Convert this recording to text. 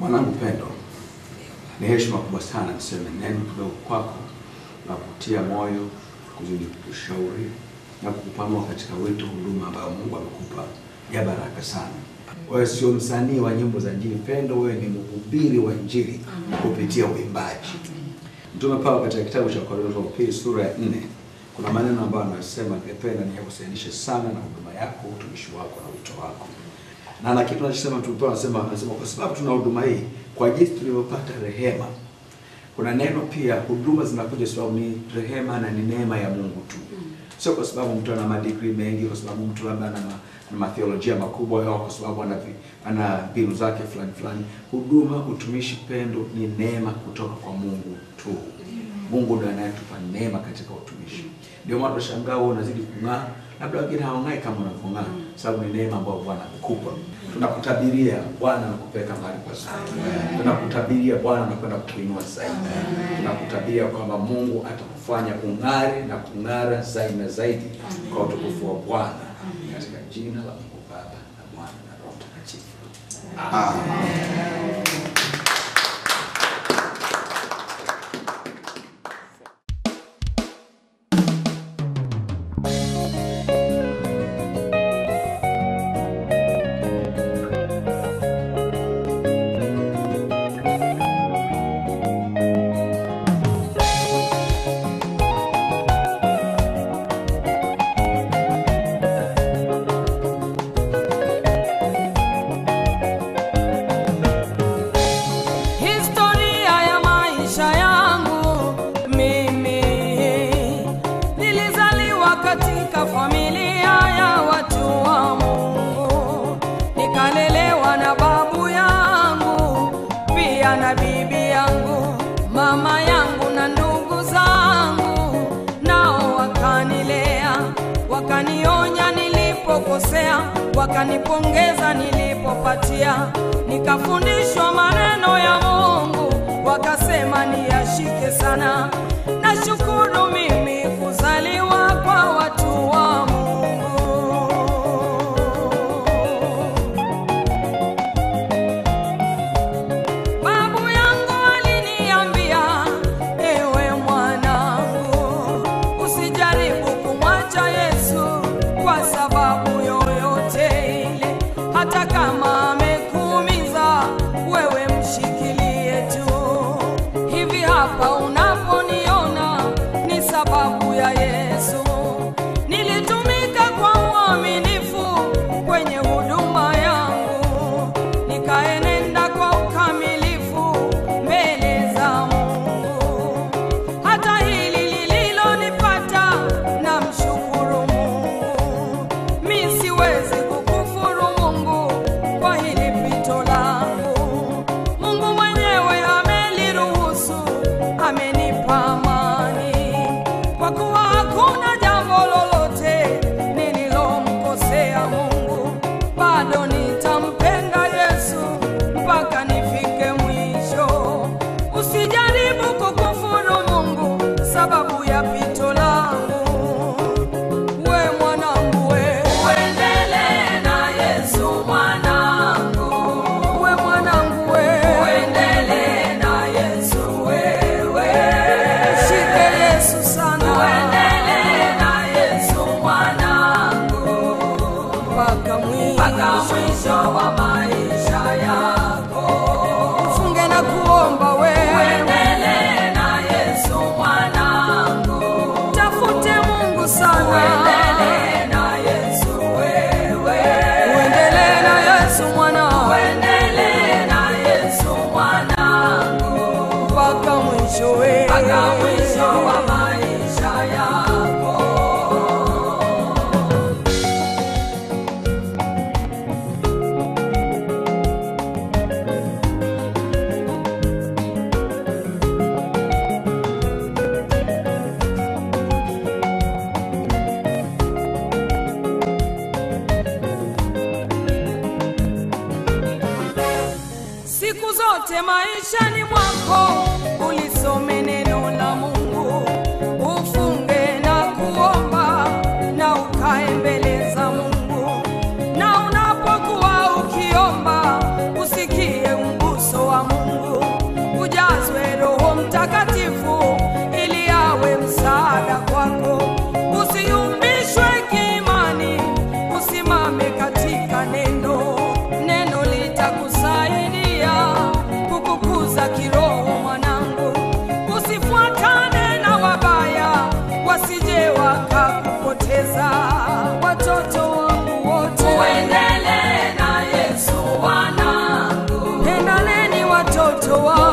Mwanangu Pendo, ni heshima kubwa sana niseme neno kidogo kwako na kutia moyo, kuzidi kushauri na kukupanua katika wito huduma ambayo Mungu amekupa ya baraka sana. Wewe sio msanii wa nyimbo za Injili Pendo, wewe ni mhubiri wa Injili kupitia uimbaji. Mtume Paulo katika kitabu cha Korintho wa pili sura ya nne kuna maneno ambayo anasema ningependa niyahusianishe sana na huduma yako, utumishi wako na wito wako. Na na kitu anachosema Mtume Paulo anasema anasema kwa sababu tuna huduma hii kwa jinsi tulivyopata rehema. Kuna neno pia huduma zinakuja sababu ni rehema na ni neema ya Mungu tu. Sio kwa sababu mtu ana madigrii mengi, kwa sababu mtu labda ana ma, ana matheolojia makubwa au kwa sababu ana vi- ana mbinu zake fulani fulani. Huduma, utumishi, pendo ni neema kutoka kwa Mungu tu. Mungu ndiye anayetupa neema katika utumishi. Ndio maana tunashangaa wewe unazidi kung'aa, labda wengine hawang'ai kama unavyong'aa, sababu ni neema ambayo Bwana amekupa. Tunakutabiria Bwana anakupeleka mahali pazuri. Tunakutabiria Bwana anakwenda kukuinua zaidi. Tunakutabiria kwamba Mungu atakufanya ung'are na kung'ara zaidi na zaidi kwa utukufu wa Bwana, katika jina la Mungu Baba na Mwana na Roho Mtakatifu. Historia ya maisha yangu mimi, nilizaliwa katika familia ya watu wa Mungu, nikalelewa na babu yangu pia na bibi yangu, mama yangu na ndugu zangu, nao wakanilea, wakanionya nilipokosea, wakanipongeza nilipopatia, nikafundishwa maneno ya Mungu, wakasema niyashike sana. Nashukuru mimi kuzaliwa kwa watu wa Mungu. Babu yangu aliniambia, ewe mwanangu, usijaribu kumwacha Yesu kwa sababu yoyote ile, hata kama amekuumiza wewe mshikilie tu. Hivi hapa unaponiona ni sababu ya Yesu. Nilitumika kwa uaminifu kwenye huduma yangu, nikaenenda kwa ukamilifu mbele za Mungu. Hata hili lililonipata na mshukuru Mungu, mi siwezi kukufuru Mungu kwa hili pito langu. Mungu mwenyewe ameliruhusu, amenipa amani, kwa kuwa hakuna jambo lolote nililomkosea Mungu. Bado nitampenda Yesu mpaka nifike mwisho. Usijaribu kukufuru Mungu sababu ya pito langu. We mwanangu we, uendelee na Yesu mwanangu. We mwanangu we, uendelee na Yesu wewe. Shike Yesu sana, uendelee na Yesu mwanangu mpaka mwisho, mpaka mwisho wa maisha yako. Ufunge na kuomba we, uendelee na Yesu mwanangu. Tafute Mungu sana, uendelee na Yesu wewe. Uendelee na Yesu mwanangu, uendelee na Yesu mwanangu mpaka mwisho we, mpaka mwisho wa maisha yako. Siku zote maishani mwako ulisome neno la Mungu, ufunge na kuomba na ukae mbele za Mungu, na unapokuwa ukiomba usikie mguso wa watoto wako